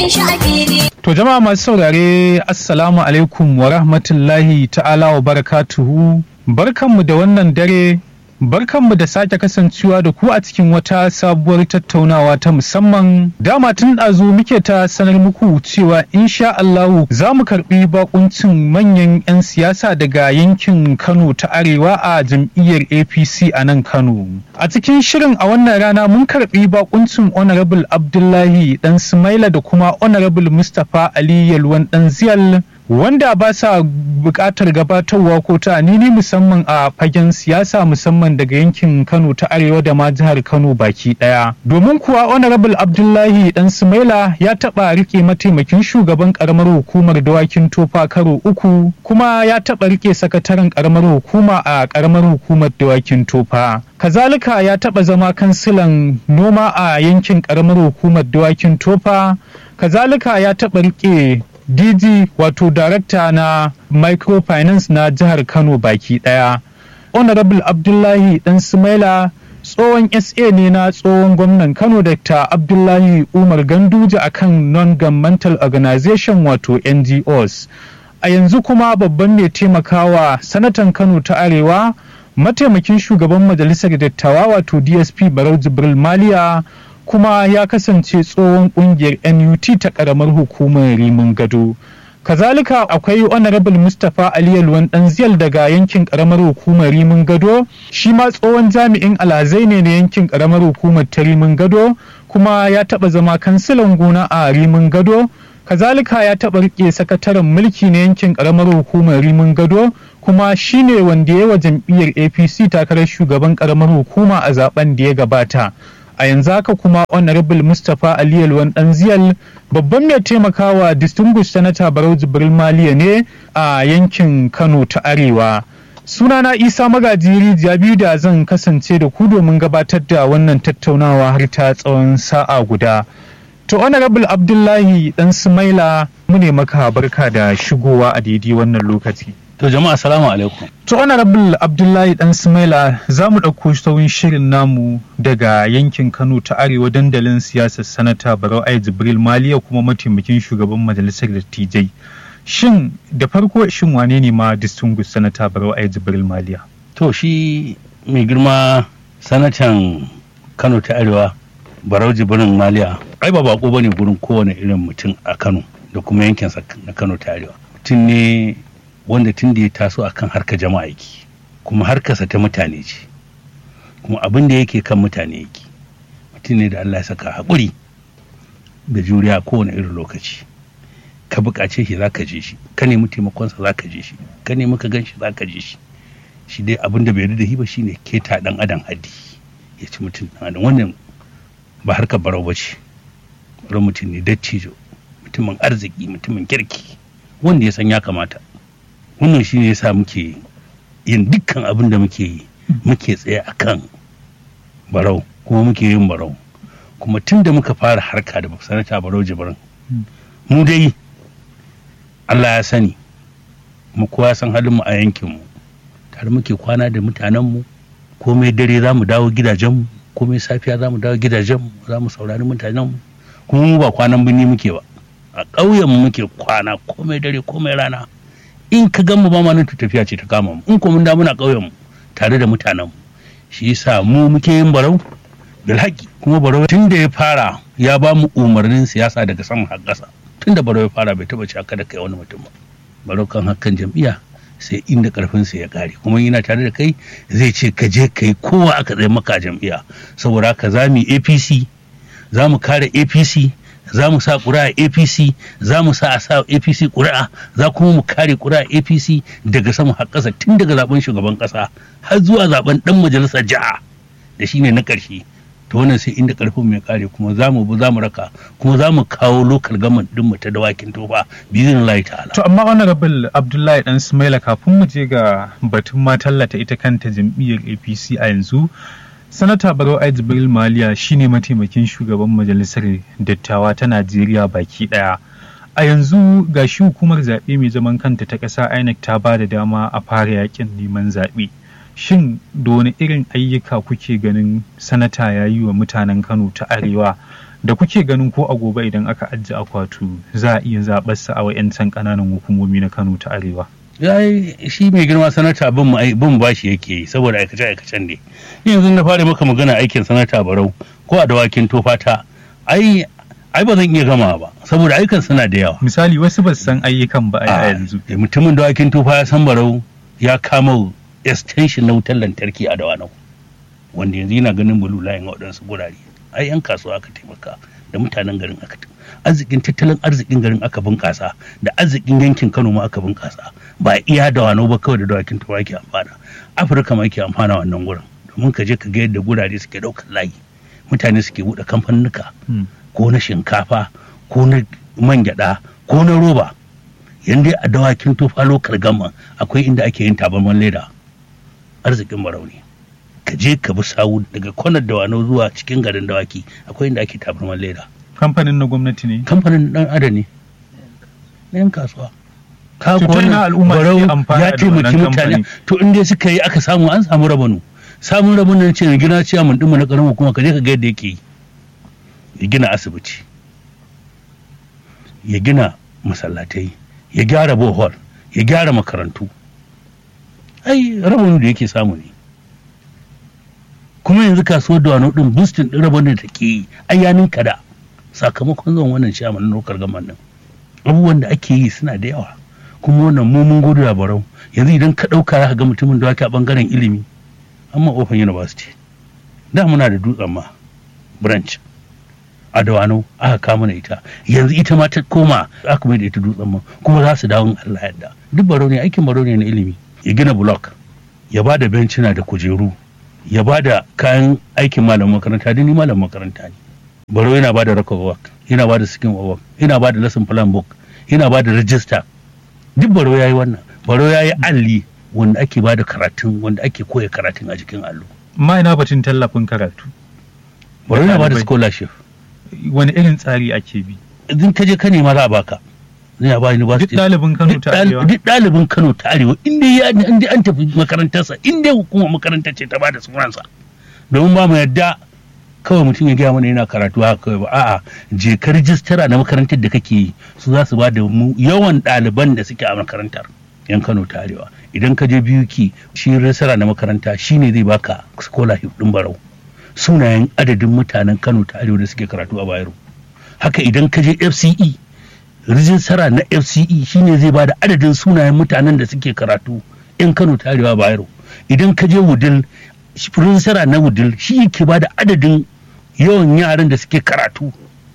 gan shi a fili. To jama'a masu saurare assalamu alaikum wa rahmatullahi ta'ala wa barakatuhu barkanmu da wannan dare barkanmu da sake kasancewa da ku a cikin wata sabuwar tattaunawa ta musamman dama tun ɗazu muke ta sanar muku cewa insha Allahu za mu karɓi bakuncin manyan 'yan siyasa daga yankin Kano ta Arewa a jam'iyyar APC a nan Kano. A cikin shirin a wannan rana mun karɓi bakuncin Honorable Abdullahi Dan Sumaila da kuma Honorable Mustapha Ali Yalwan Dan Ziyal wanda ba sa buƙatar gabatarwa ko ta nini musamman a fagen siyasa musamman daga yankin Kano ta Arewa da ma jihar Kano baki ɗaya. Domin kuwa Honorable Abdullahi Dan Sumaila ya taɓa rike mataimakin shugaban ƙaramar hukumar dawakin tofa karo uku kuma ya taɓa rike sakataren ƙaramar hukuma a ƙaramar hukumar dawakin tofa. Kazalika ya taɓa zama kansilan noma a yankin ƙaramar hukumar dawakin tofa. Kazalika ya taɓa rike DG wato darakta na microfinance na jihar Kano baki daya. Honorable Abdullahi Dan Sumaila tsohon SA ne na tsohon gwamnan Kano Dr. Abdullahi Umar Ganduje akan non-governmental organization wato NGOs. A yanzu kuma babban mai taimakawa sanatan Kano ta Arewa mataimakin shugaban majalisar dattawa wato DSP Barau Jibril Maliya kuma ya kasance tsohon kungiyar NUT ta karamar hukumar Rimin Gado. Kazalika akwai Honorable Mustapha Ali Yalwan Danziyal daga yankin karamar hukumar Rimin Gado, shi ma tsohon jami'in alhazai ne na yankin karamar hukumar ta Rimin Gado, kuma ya taɓa zama kansilan gona a Rimin Gado. Kazalika ya taɓa rike sakataren mulki na yankin karamar hukumar Rimin Gado, kuma shi ne wanda ya wa jam'iyyar APC takarar shugaban karamar hukuma a zaben da ya gabata. a yanzu haka kuma honorable mustapha ali yalwan danziyal babban mai taimakawa distinguished senator barau jibril maliya ne a yankin kano ta arewa sunana isa magaji rijiya biyu da zan kasance da ku domin gabatar da wannan tattaunawa har ta tsawon sa'a guda to honorable abdullahi dan sumaila mu ne maka barka da shigowa a daidai wannan lokaci To jama'a assalamu alaikum. To honorable Abdullahi Dan Sumaila za mu ɗauko sauyin shirin namu daga yankin Kano ta Arewa dandalin siyasar sanata Barau Ai Jibril Maliya kuma mataimakin shugaban majalisar dattijai. Shin da farko shin wane ne ma distinguished sanata Barau Ai Jibril Maliya? To shi mai girma sanatan Kano ta Arewa Barau Jibrin Maliya ai ba bako bane gurin kowane irin mutum a Kano da kuma yankinsa na Kano ta Arewa. Mutum ne wanda tun da ya taso a kan harkar jama'a yake kuma harkarsa ta mutane ce kuma abin da yake kan mutane yake mutum ne da Allah ya saka haƙuri da juriya kowane irin lokaci ka buƙace shi za ka je shi ka nemi taimakonsa za ka je shi ka nemi ka gan shi za ka je shi shi dai abin da bai da shi ba shine keta ɗan adam haddi ya ci mutum ɗan adam wannan ba harkar barau ba ce wani mutum ne dattijo mutumin arziki mutumin kirki wanda ya san ya kamata wannan shi ne yasa muke yin dukkan abin da muke yi muke tsaye a kan barau kuma muke yin barau kuma tun da muka fara harka da sanata barau jibrin mu dai allah ya sani mu kowa san halinmu a yankinmu tare muke kwana da mutanenmu komai dare za mu dawo gidajenmu komai safiya za mu dawo gidajenmu za mu saurari mutanenmu kuma mu ba kwanan birni muke ba a ƙauyenmu muke kwana komai dare komai rana in ka gan mu ba ma nan tafiya ce ta kama mu in ko mun da muna ƙauyen mu tare da mutanen mu shi yasa mu muke yin barau bil haƙi kuma barau tun da ya fara ya ba mu umarnin siyasa daga sama har ƙasa tun da barau ya fara bai taɓa ci haka da kai wani mutum ba barau kan hakan jam'iyya sai inda karfin sa ya kare kuma yana tare da kai zai ce ka je kai kowa aka tsaye maka jam'iyya saboda haka za mu APC za mu kare APC za mu sa ƙuri'a apc za mu sa a sa apc ƙuri'a za kuma mu kare ƙuri'a apc daga sama har ƙasa tun daga zaben shugaban ƙasa har zuwa zaben ɗan majalisar jiha da shine na ƙarshe to wannan sai inda ƙarfin mai kare kuma za mu bi za mu raka kuma za mu kawo lokal gaman ɗin mu ta dawakin tofa bizin layi ta'ala. To amma honorable Abdullahi Dan Sumaila kafin mu je ga batun ma tallata ita kanta jam'iyyar APC a yanzu sanata barau ai jibril maliya shine mataimakin shugaban majalisar dattawa ta najeriya baki daya a yanzu ga shi hukumar zaɓe mai zaman kanta ta ƙasa inec ta ba da dama a fara yakin neman zaɓe shin da wani irin ayyuka kuke ganin sanata ya yi wa mutanen kano ta arewa da kuke ganin ko a gobe idan aka ajiye akwatu za a iya zaɓarsa a wa'yancan ƙananan hukumomi na kano ta arewa ya shi mai girma sanata bin mu bin bashi yake yi saboda aikace aikacen ne yanzu na fara maka magana aikin sanata barau ko a dawakin tofata ai ai ba zan iya gama ba saboda aikan suna da yawa misali wasu ba su san ayyukan ba a yanzu mutumin dawakin tofa ya san barau ya kama extension na wutar lantarki a dawanau wanda yanzu yana ganin bulu layin waɗansu gurare ai yan kasuwa aka taimaka da mutanen garin aka arzikin tattalin arzikin garin aka bunƙasa da arzikin yankin kano ma aka bunƙasa ba iya da wano ba kawai da dawakin turawa ke amfana afirka ma ke amfana wannan gurin domin ka je ka ga yadda gurare suke ɗaukar layi mutane suke buɗe kamfanuka ko na shinkafa ko na man gyaɗa ko na roba yanda a dawakin tufa lokal gama akwai inda ake yin tabarman leda arzikin barauni ka je ka bi sawu daga kwanar dawano zuwa cikin garin dawaki akwai inda ake tabarman leda kamfanin na gwamnati ne kamfanin dan ada ne na yan kasuwa ka To ta ina al'umma barau suke amfana ya da taimaki wannan mutane kamfani? to in dai suka yi aka samu an samu rabanu samun rabanu ce na gina ciya mun dimma na karamin kuma ka je ka ga yadda yake yi ya gina asibiti ya gina masallatai ya gyara bohol ya gyara makarantu ai rabanu da yake samu ne kuma yanzu kasuwar da wani din boosting din rabon da take yi ai ya ninka da sakamakon zuwan wannan ciyaman na lokar gaman nan abubuwan da ake yi suna da yawa kuma wannan mu mun gode barau yanzu idan ka ɗauka za ka ga mutumin da wake a bangaren ilimi amma open university da muna da dutsen ma branch a dawano aka kama ita yanzu ita ma ta koma aka mai da ita dutsen ma kuma za su dawo in Allah yadda duk baro ne aikin baro ne na ilimi ya gina block ya ba da bencina da kujeru ya ba da kayan aikin malamin makaranta da ni malamin makaranta ne baro yana ba da record work yana ba da skin work yana ba da lesson plan book yana ba da register duk baro ya yi wannan baro ya yi alli wanda ake ba da karatun wanda ake koya karatun a jikin allo ma ina batun tallafin karatu baro yana ba da ɗalibai. scholarship wani irin tsari ake bi idan ka je ka nema za a baka zai ba duk university ɗalibin kano duk ta ɗal- arewa duk ɗalibin Kano ta Arewa inda ya inda an tafi makarantarsa inda hukumar makarantar ce ta bada sunansa domin ba mu yadda kawai mutum ya gaya mana yana karatu haka kawai ba a'a je ka rijistara na makarantar da kake yi su za su ba da mu yawan ɗaliban da suke a makarantar yan Kano ta Arewa idan ka je biyu ki shi rijistara na makaranta shine zai baka scholarship din barau sunayen adadin mutanen Kano ta Arewa da suke karatu a Bayero haka idan ka je FCE rijistara na fce shine zai ba da adadin sunayen mutanen da suke karatu in kano ta arewa bayero idan ka je wudil shi- rijistara na wudil shi yake ba da adadin yawan yaran da suke karatu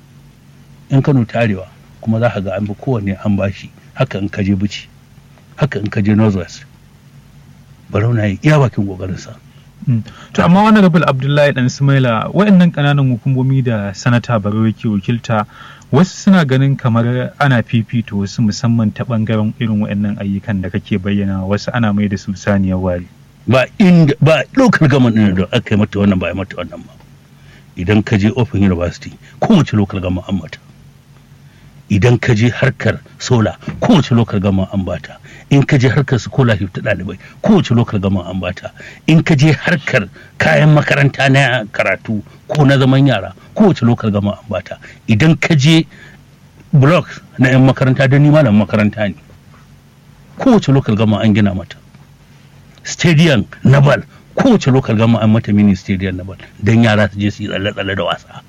in kano ta arewa kuma za ka ga an bi kowanne an bashi haka in ka je bici haka in ka je northwest barau na yi iya bakin kokarinsa Mm. to amma wani rabul abdullahi dan sumaila waɗannan ƙananan hukumomi da sanata baro yake wakilta wasu suna ganin kamar ana fifita wasu musamman ta ɓangaren irin waɗannan ayyukan da kake bayyana wasu ana mai da su saniyar wari ba inda ba local government ɗin da aka yi mata wannan ba a yi mata wannan ba idan ka je open university kowace local government an mata idan ka je harkar sola kowace local government an bata in ka je harkar scholarship ta ɗalibai kowace local government an bata in ka je harkar kayan makaranta na karatu ko na zaman yara kowace local government an bata idan ka je block na 'yan makaranta don ni malam makaranta ne kowace local government an gina mata stadium na bal kowace local gama an mata mini stadium na bal don yara su je su yi tsalle-tsalle da wasa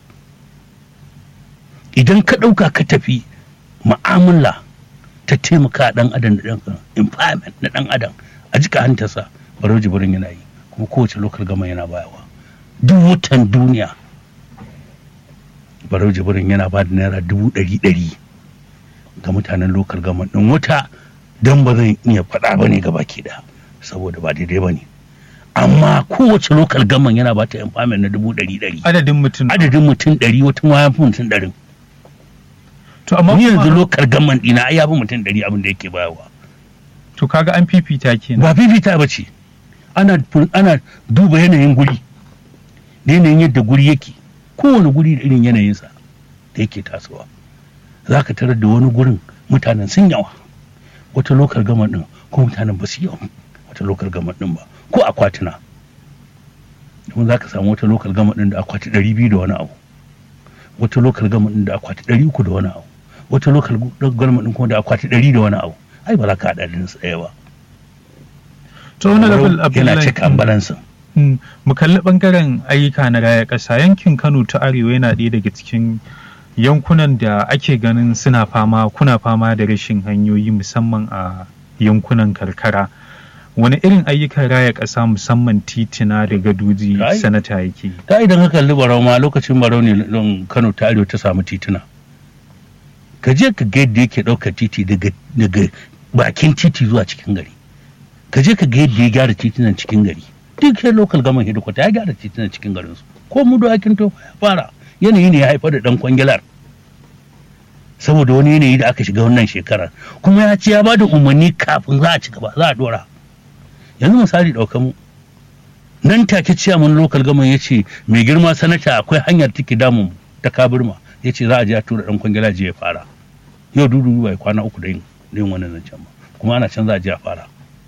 idan ka ɗauka ka tafi ma'amala ta taimaka ɗan adam da ɗan empowerment na ɗan adam a jika hantarsa baro jibirin yana yi kuma kowace local gama yana bayawa duk watan duniya baro jibirin yana ba da naira dubu ɗari ɗari ga mutanen local gama ɗin wata don ba zan iya faɗa ba ne ga baki ɗaya saboda ba daidai ba ne amma kowace lokal gaman yana ba ta empowerment na dubu ɗari ɗari adadin mutum adadin mutum ɗari wata ma ya fi mutum ɗarin to amma ni kuma- yanzu lokal gaman ɗina ai ya fi mutum ɗari abin da yake bayarwa to kaga an fifita kenan ba fifita ba ce ana ana duba yanayin guri da yanayin yadda guri yake kowane guri da irin yanayinsa da yake tasowa za ka tarar da wani gurin mutanen sun yawa wata lokal gaman ɗin ko mutanen ba su yawa wata lokal gaman ɗin ba ko akwatuna domin za ka samu wata lokal gama ɗin da akwati ɗari biyu da wani abu wata lokal gama ɗin da akwati ɗari uku da wani abu wata lokal gama ɗin kuma da akwati ɗari da wani abu ai ba za ka haɗa ɗin tsaye ba to wani level yana abdullahi cika balansin Mm, mu kalli bangaren ayyuka na raya ƙasa yankin kano ta arewa yana ɗaya daga cikin yankunan da ake ganin suna fama kuna fama da rashin hanyoyi musamman a yankunan karkara wani irin ayyukan raya ƙasa musamman titina da gadoji Ai. sanata yake yi? ta idan ka kalli barau ma lokacin barau ne don kano ta arewa ta samu tituna ka je ka ga yadda yake ɗaukar titi daga daga bakin titi zuwa cikin gari ka je ka ga yadda ya gyara titunan cikin gari duk sai local government headquarter ya gyara titunan cikin garin su ko mu da akin to ya fara yanayi ne ya haifar da dan kwangilar saboda wani yanayi da aka shiga wannan shekarar kuma ya ce ya ba da umarni kafin za a ci gaba za a dora yanzu misali ɗauka mu nan take ciyaman local gama ya ce mai girma sanata akwai hanyar take damun ta kabirma ya ce za a je a tura dan kwangila je ya fara yau dudu bai kwana uku da yin da yin wannan zancen ba kuma ana can za a je a fara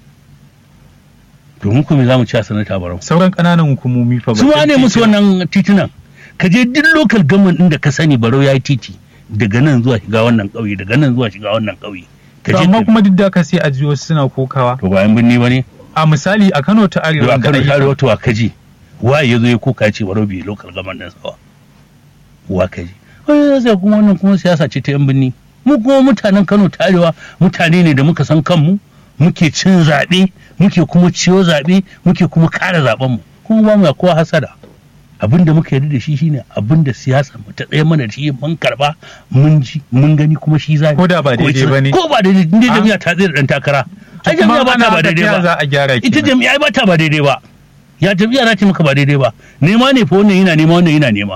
domin kuma za mu ci a sanata barau sauran ƙananan hukumomi fa su ma batun ne musu titina- wannan titunan ka je duk local government din da ka sani barau ya yi titi daga nan zuwa shiga wannan ƙauye daga nan zuwa shiga wannan ƙauye ka To je amma ka- kuma duk da ka sai a ji wasu suna kokawa to bayan binni ba ne a misali a kano ta to arewa a da kano ayyukan- tare wato a kaji waye ya zo ya kuka ya ce barau bai local government din sawa wa kaji wani sai kuma wannan kuma siyasa ce ta yan binni mu kuma mutanen kano ta arewa mutane ne da muka san kanmu muke cin zaɓe muke kuma ciyo zaɓe muke kuma kare zaɓenmu kuma ba mu ya kowa hasada abin da muka yarda da shi shine abin da siyasa mu ta tsaye mana da shi mun karba mun ji mun gani kuma shi zai Ko da ba daidai ba ne? ko ba daidai inda Ah. jami'a ta tsaye da dan takara ai kuma jami'a ba ana ta ba haka daidai ta ba za a gyara ita kenan. jami'a ai ba ta ba daidai ba ya jami'a na ce maka ba daidai ba nema ne fa wannan yana nema wannan yana nema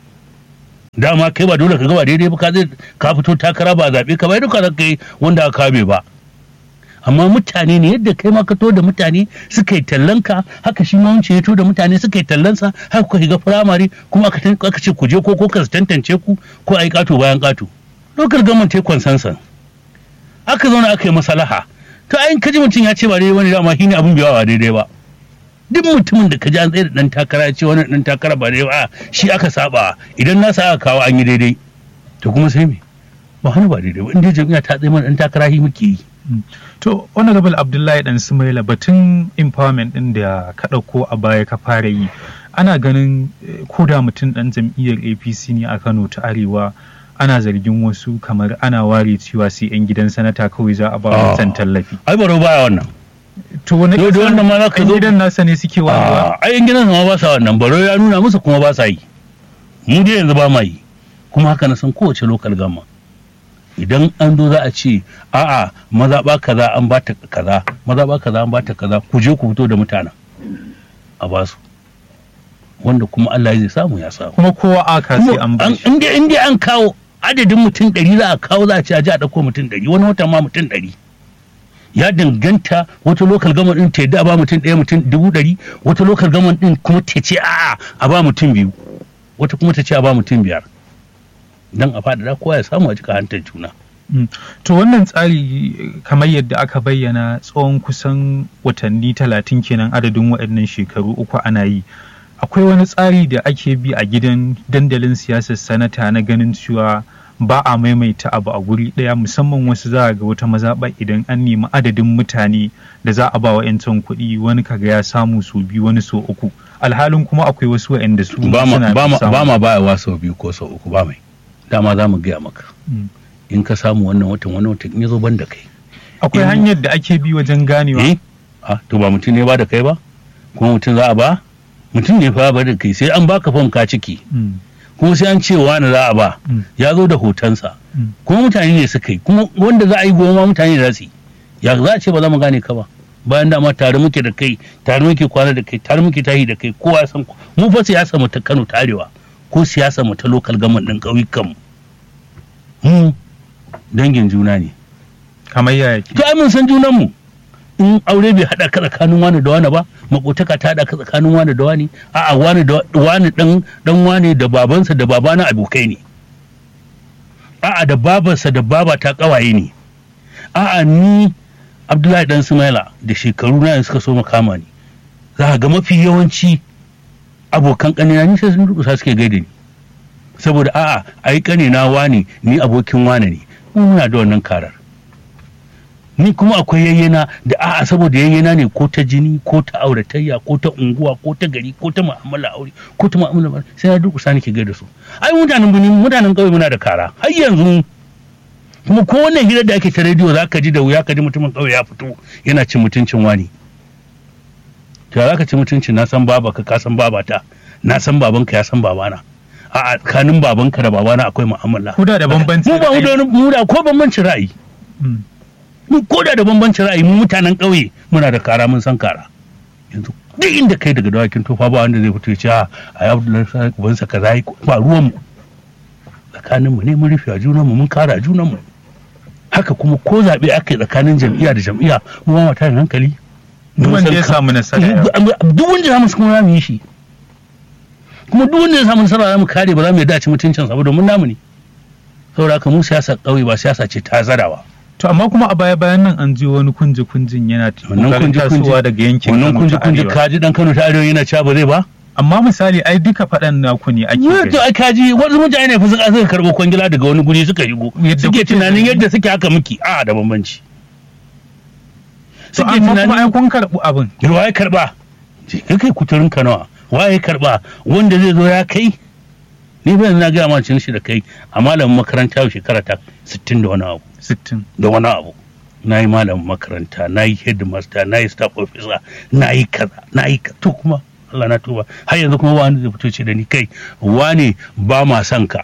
dama kai ba dole ka ga ba daidai ba ka zai ka fito takara ba zaɓe ka bai duka da kai wanda aka kame ba amma mutane ne yadda kai ma ka to da mutane suka yi tallanka haka shi ma wancan ya to da mutane suka yi tallansa haka kuka shiga firamare kuma aka tan- aka ce ku je ko ko ka tantance ku ko a yi ƙato bayan ƙato lokal gaman ta consensus aka zauna aka yi masalaha to ayin kaji mutum ya ce ba daidai wani dama shine abin bai ba daidai ba duk mutumin da kaji an tsaye da dan takara ya ce wani dan takara ba daidai ba shi aka saba idan na sa aka kawo an yi daidai to kuma sai me ba hannu ba daidai ba inda jami'a ta tsaye mana dan takara shi muke yi To, Honorable Abdullahi Dan Sumaila batun empowerment ɗin da ka ɗauko a baya ka fara yi, ana ganin eh, ko da mutum ɗan jam'iyyar APC ne a Kano ta Arewa, ana zargin wasu kamar ana ware cewa sai 'yan gidan sanata kawai za a ba Ah. wancan tallafi. ai baro baya wannan To, wani Yau da ƙasa wannan ma za ka 'yan zo- gidan nasa ne suke warewa? a ai gidan ma ba sa wannan baro ya nuna musu kuma ba sa yi mu dai yanzu ba ma yi kuma haka na san kowace lokal gama idan an zo za a ce a'a mazaɓa kaza an ba ta kaza mazaɓa kaza an ba ta kaza ku je ku fito da mutanen a ba su wanda kuma Allah zai samu ya samu Kuma kowa aka sai an ba shi. inda inda an kawo adadin mutum ɗari za a kawo za a ce a ji a ɗauko mutum ɗari wani wata ma mutum ɗari ya danganta wata lokal gama ɗin ta yadda a ba mutum ɗaya mutum dubu ɗari wata lokal gama ɗin kuma ta ce a'a a ba mutum biyu wata kuma ta ce a ba mutum biyar don a faɗaɗa kowa ya samu a jika hantar juna Mm. To wannan tsari eh, kamar yadda aka bayyana tsawon kusan watanni talatin kenan adadin waɗannan shekaru uku ana yi. Akwai wani tsari da ake bi a gidan dandalin siyasar sanata na ganin cewa ba a maimaita abu a guri ɗaya musamman wasu za a ga wata mazaɓa idan an nemi adadin mutane da za a ba wa 'yancin kuɗi wani kaga ya samu sau biyu wani sau uku alhalin kuma akwai wasu waɗanda su ba ma suna ba ma samu. ba ma bayawa sau biyu ko sau uku ba mai dama za mu gaya maka Mm. in ka samu wannan watan wani watan in ya zo ban da kai akwai in- hanyar da ake bi wajen ganewa eh ah to ba mutum ne ba da kai ba kuma mutum za a ba mutum ne fa ba da kai sai an baka fam ka ciki Mm. kuma sai an ce wani za a ba Mm. ya zo da hotonsa Mm. kuma mutane ne suka yi kuma wanda za a yi goma mutane za su yi ya za a ce ba za mu gane ka ba bayan dama tare muke da kai tare muke kwana da kai tare muke tahi da kai kowa ya san ku mu fa siyasa mu ta Kano ta Arewa ko siyasa mu ta local government din ƙauyukan mu mu dangin juna ne kamar yaya ke to ai mun san junan mu in aure bai hada ka tsakanin wani da wani ba makotaka ta hada ka tsakanin wani da wani a'a wani da wani dan dan wani da babansa da babana abokai ne a'a da babarsa da baba ta kawaye ne a'a ni Abdullahi dan Sumaila da shekaru na yanzu suka so makama ni za ga mafi yawanci abokan ƙanina ni sai sun durƙusa suke gaida ni saboda a'a ai ƙanina wane ni abokin wane ne mu muna da wannan karar ni kuma akwai yayyena da a'a saboda yayyena ne ko ta jini ko ta auratayya ko ta unguwa ko ta gari ko ta mu'amala aure ko ta mu'amala sai na durƙusa nake gaida su ai mutanen bini mutanen ƙauye muna da kara har yanzu kuma ko wannan hirar da ake ta rediyo za ka ji da wuya ka ji mutumin ƙauye ya fito yana cin mutuncin wani to za ka ci mutuncin na san baba ka san babata na san babanka ya san babana a tsakanin babanka da babana akwai mu'amala Ku da da bambanci mu ba mu da ra'ayi. wani- mu da ko bambancin ra'ayi Mm. mu ko da da bambancin ra'ayi mu mutanen ƙauye muna da kara mun san kara yanzu duk inda kai daga dawakin tofa ba wanda zai fito ya ce a a ya abdullahi sai ubansa kaza yi ba ruwan mu tsakanin mu ne mun rufe a junan mu mun kara a junan mu haka kuma ko zaɓe aka yi tsakanin jam'iyya da jam'iyya mu ba mu tarin hankali Duk Mun wanda san ya ka- samu nasara ya- duk wanda ya samu kuma za mu yi shi kuma duk wanda ya samu nasara za mu kare ba za mu yarda a ci mutuncin sa ba domin namu ne saboda haka mu siyasa ƙauye ba siyasa ce ta zarawa To amma kuma a baya bayan nan an ji wani kunji kunjin yana wannan kokarin kunji kunji tasowa daga yankin wannan Kano kunji ta kunji Arewa. kaji dan Kano ta Arewa yana cewa ba zai ba Amma misali ai duka faɗan naku ne ake to gani. ai kaji wasu mutane ne fa suka suka karɓo kwangila daga wani guri suka shigo Yadda suke kuke tunanin gani. yadda suke haka miki a da bambanci To suke amma kuma ai tunanin kun karɓi abin. waye karba je ka kai kuturin ka nawa waye karba wanda zai zo ya kai ni ba na ga ma cin shi da kai a malamin makaranta yau shekara ta 60 da wani abu Sittin. da wani abu na yi malamin makaranta na yi headmaster na yi staff officer na yi kaza na yi ka to kuma Allah na tuba har yanzu kuma wani zai fito ce da ni kai wane ba ma son ka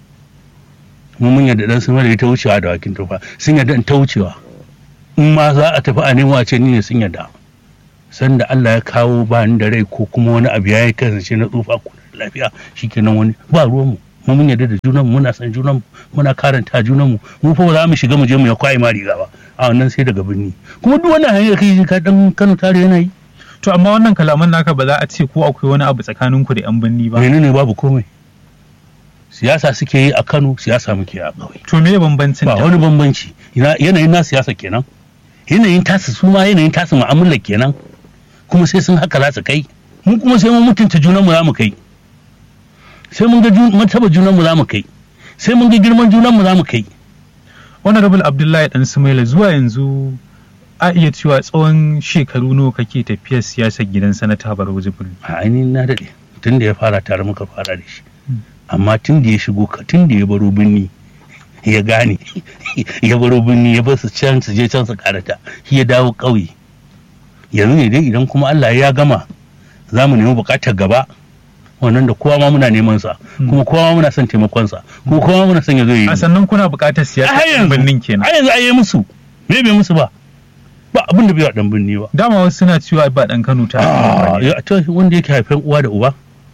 mu mun yadda dan sun da ta wucewa da wakin tufa sun yadda in ta wucewa in ma za a tafi a nemo a ce ni ne sun yadda sanda Allah ya kawo ba ni da rai ko kuma wani abu ya yi kasance na tsufa ko da lafiya shikenan wani ba ruwanmu mu mun yarda da junan mu muna san junan mu muna karanta junan mu mu fa ba za mu shiga mu je mu ya kwai ma riga ba a wannan sai daga birni kuma duk wannan hanyar kai ka dan Kano tare yana yi To amma wannan kalaman naka ba za a ce ko akwai wani abu tsakanin ku da yan binni ba. menene babu komai siyasa suke yi a Kano siyasa muke yi a ƙauye To me bambancin ba da? wani bambanci Ina- yanayin na siyasa kenan yanayin tasu su ma yanayin tasu mu'amala kenan kuma sai sun haka za su kai mu kuma sai mun mutunta junan mu za mu kai sai mun ga jun- martaba junan mu za mu kai sai mun ga girman junan mu za mu kai Honorable Abdullahi Dan Sumaila zuwa yanzu a iya cewa tsawon shekaru nawa kake tafiyar siyasar gidan sanata Barau Jibril. a ainihin na daɗe tun da ya fara tare muka fara da shi Mm. amma tun da ya shigo ka- tun da ya baro birni ya gane ya baro birni ya bar su can su je can su karata shi ya dawo ƙauye yanzu ne dai idan kuma Allah ya gama za mu nemi buƙatar gaba wannan da kowa ma muna neman sa Mm. kuma kowa ma muna son taimakon sa kuma kowa ma muna son ya zo ya yi A sannan kuna buƙatar a siyasar har yan yanzu birnin kenan. a yanzu ai musu me bai musu ba ba abin da bai wa dan birni ba Dama wasu suna cewa ba ɗan Kano ta Arewa Ah, ba ne. ya- to wanda yake haifan uwa da uba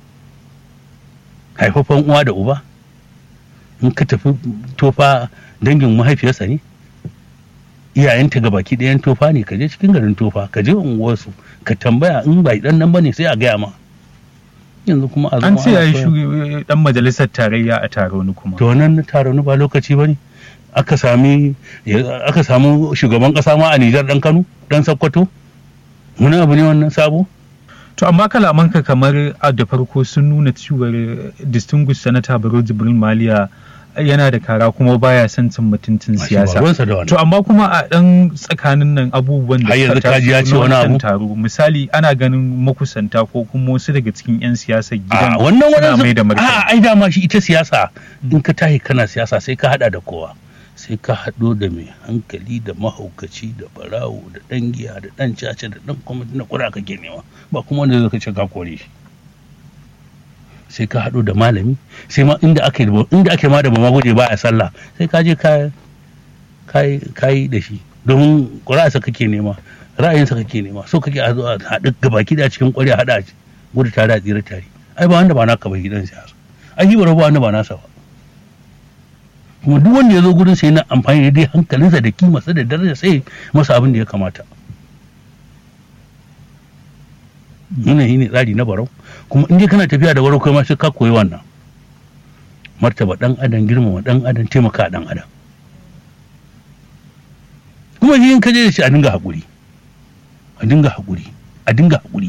haifafan uwa da uba in ka tafi tofa dangin mahaifiyarsa ne iyayenta ga baki ɗayan tofa ne ka je cikin garin tofa ka je unguwarsu ka tambaya in ba dan nan bane sai a gaya ma yanzu kuma a An zama ce ya ana yi koya- ɗan majalisar tarayya a taro ni kuma. to nan na taron ba lokaci bane aka sami ya- aka samu shugaban kasa ma a Nijar dan Kano dan Sokoto wani abu ne wannan sabo To amma kalamanka kamar a da farko sun nuna cewar distinguished senator Barau Jibril Maliya yana da kara kuma baya son cin mutuncin Ba shi ba siyasa. ruwansa da wannan. To amma kuma a ɗan tsakanin nan abubuwan da Har yanzu suka kaji ya taso ce na wani wancan abu? taro misali ana ganin makusanta ko kuma wasu daga cikin 'yan siyasar a gidan wannan suna mai da wannan martani. a ai dama shi ita siyasa in ka tahi kana siyasa sai ka hada da kowa sai ka hado da mai hankali da mahaukaci da barawo da dan giya da dan caca da dan kuma na kura kake nema ba kuma wanda zaka ce ka kore shi sai ka hado da malami sai ma inda ake inda ake ma da ba maguje ba a sallah sai ka je ka kai kai da shi domin ƙura'arsa kake nema ra'ayinsa kake nema so kake a zo a haɗu gabaki da cikin ƙwari a haɗa gudu tare a tsira tare ai ba wanda ba naka ba gidan siyasa ai shi ba wanda ba nasa ba kuma duk wanda ya zo gurin sai na amfani da dai hankalinsa da kimarsa da daraja sai masa abin da ya kamata wannan shi ne tsari na barau kuma in dai kana tafiya da barau kai ma sai ka koyi wannan martaba dan adam girmama dan adam taimaka dan adam kuma shi in ka je da shi a dinga haƙuri a dinga haƙuri a dinga haƙuri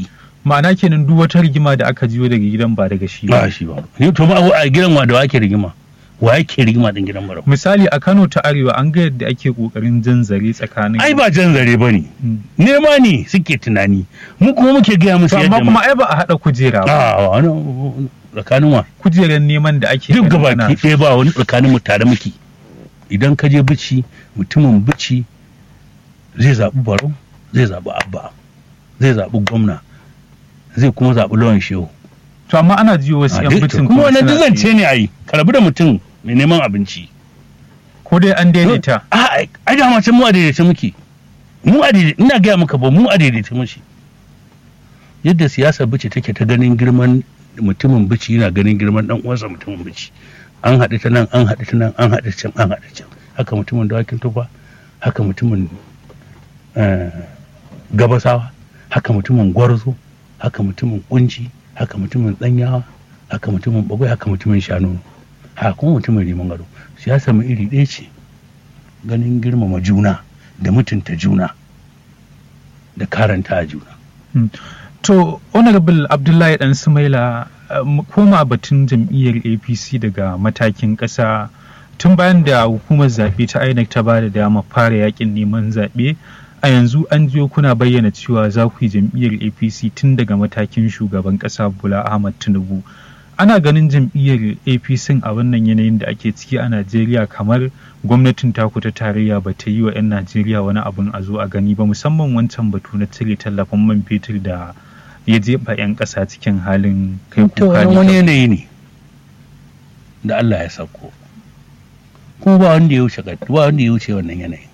ma'ana kenan duk wata rigima da aka jiyo daga gidan ba daga shi ba shi ba ni to ma a gidan wa da wake rigima wa yake rigima din gidan barau misali a Kano ta Arewa an ga yadda ake kokarin jan zare tsakanin ai ba jan zare bane Mm. nema ne suke tunani mu kuma muke gaya musu To yadda amma kuma ai ba a haɗa kujera ba a wani tsakanin wa kujerar neman da ake duk ganin gaba ana- ɗaya ba wani tsakanin mu tare muke idan ka je bici mutumin bici zai zaɓi barau zai zaɓi abba zai zaɓi gwamna zai kuma zaɓi lawan shehu to amma ana jiyo wasu A yan dai- bitin kuma wannan suna duk zance tsaye. ne a yi karabu da mutum mai neman abinci ko dai an daidaita a ai da mace mu a daidaita muke mu a daidaita ina gaya maka ba mu a daidaita muke yadda siyasar bici take ta ganin girman mutumin bici yana ganin girman dan uwansa mutumin bici an haɗu ta nan an haɗu ta nan an haɗu can an haɗu can haka mutumin dawakin tufa haka mutumin eh, gabasawa haka mutumin gwarzo haka mutumin kunci haka mutumin danyawa haka mutumin bagwai haka mutumin shanu haka kuma mutumin riman gado siyasa mu iri ɗaya ce ganin girmama juna da mutunta juna da karanta a juna to honorable abdullahi dan sumaila uh, mu koma batun jam'iyyar apc daga matakin ƙasa tun bayan da hukumar zaɓe ta inec ta ba da dama fara yakin neman zaɓe a yanzu an jiyo kuna bayyana cewa za ku yi jam'iyyar apc tun daga matakin shugaban ƙasa bola ahmad tinubu ana ganin jam'iyyar apc a wannan yanayin da ake ciki a najeriya kamar gwamnatin taku ta tarayya ba ta yi wa 'yan najeriya wani abin a zo a gani ba musamman wancan batu na cire tallafin man fetur da ya jefa 'yan ƙasa cikin halin kai to kuka wani ne yanayi ne da Allah ya sauko kuma ba wanda ya wuce ba wanda ya wuce wannan yanayin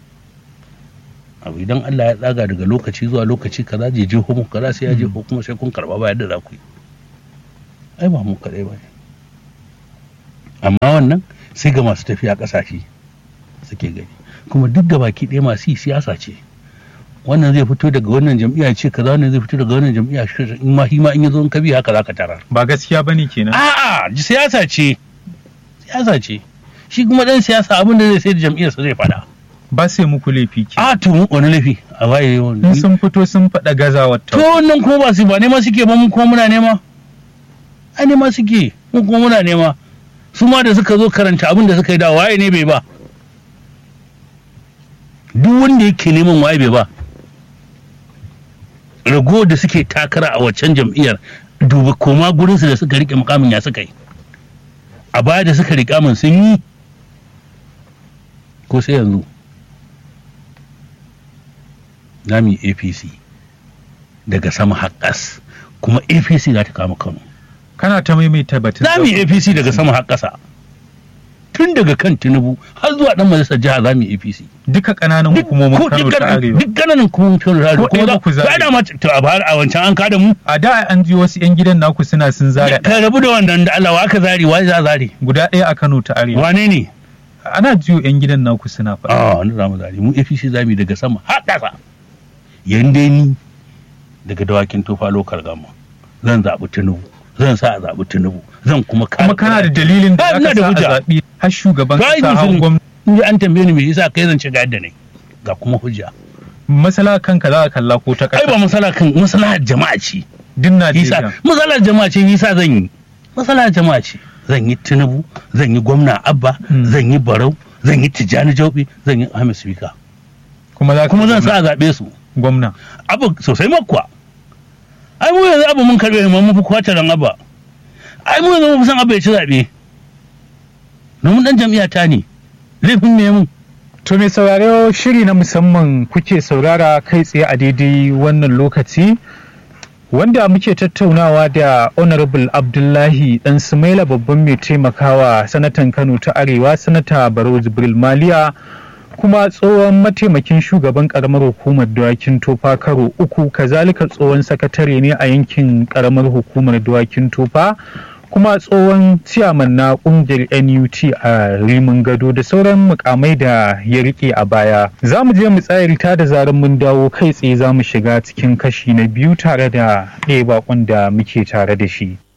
abu idan Allah ya tsaga daga lokaci zuwa lokaci kaza je jeho mu kaza sai ya jeho kuma sai kun karba ba yadda za ku yi ai ba mu kadai ba ne amma wannan sai ga masu tafiya kasashe suke gani kuma duk da baki ɗaya masu yi siyasa ce wannan zai fito daga wannan jam'iyya ce kaza wannan zai fito daga wannan jam'iyya ce in ma shi ma in ya zo in ka bi haka za ka tarar ba gaskiya bane kenan A'a, siyasa ce. Siyasa ce. Shi kuma dan siyasa abin da zai sai da jam'iyyarsa zai fada. ba sai muku laifi ke A to mu wani laifi a waye in wani. sun fito sun faɗa gazawar To ta wannan kuma ba su ba nema suke ba mu kuma muna nema. Ai nema suke mu kuma muna nema. Su ma da suka zo karanta abin da suka yi da waye ne bai ba. Duk wanda yake neman waye bai ba. Rago da suke takara a waccan jam'iyyar duba koma gurinsu da suka rike mukamin ya suka yi. a baya da suka riƙa min sun yi ko sai yanzu za mu yi apc daga sama haƙƙas kuma apc za ta kama kano kana ta maimaita batun za mu yi apc daga sama haƙƙasa tun daga kan tinubu har zuwa ɗan majalisar jiha za mu yi apc duka ƙananan duk hukumomin ko- Kano duk ta ƙananan- Arewa duk ƙananan hukumomin kano ta arewa Ko ɗaya kuma za ba ku zaɓe. za da ma to a bahar a wancan an kada mu a da an ji wasu 'yan gidan naku suna sun zara ɗaya. ka rabu da wannan da Allah wa aka zari wa za a zari guda ɗaya a Kano ta Arewa wane ne ana jiyo 'yan gidan naku suna faɗa a wani zamu zari mu APC za mu yi daga sama har ƙasa yanda ni daga dawakin tofa lokal gama zan zaɓi tinubu zan sa a zaɓi tinubu zan kuma kare kuma kana da dalilin da Ah, ina aka da sa a hujja. zaɓi har shugaban Ba yi ƙasa har musulun. gwamnati in ji an tambaye ni me yasa kai zan ci ga yadda ne ga kuma hujja masala kanka za a kalla ko ta ai ba ƙasa masala kan masala jama'a ce din yasa Najeriya masala jama'a ce yasa zan yi masala jama'a ce zan yi tinubu zan yi gwamna abba Hmm. zan yi barau zan yi tijjani jaubi zan yi ahmed speaker kuma za ka kuma zan gwamna- sa a zaɓe su gwamna abu sosai makwa ai mu yanzu abu mun karbe mu mun fi kwace ran abba ai mu yanzu mun fi san abba ya ci zaɓe domin dan jam'iyya ta ne laifin ne mu To mai sauraro shiri na musamman kuke saurara kai tsaye a daidai wannan lokaci wanda muke tattaunawa da Honorable Abdullahi Dan Sumaila babban mai taimakawa sanatan Kano ta Arewa sanata Barau Jibril Maliya kuma tsohon mataimakin shugaban karamar hukumar dawakin tofa karo uku kazalika tsohon sakatare ne a yankin karamar hukumar dawakin tofa kuma tsohon ciyaman na kungiyar NUT a Rimin Gado da sauran mukamai da ya rike a baya. Za mu je mu tsayarta da zarar mun dawo kai tsaye za mu shiga cikin kashi na biyu tare da ɗaya bakon da muke tare da shi.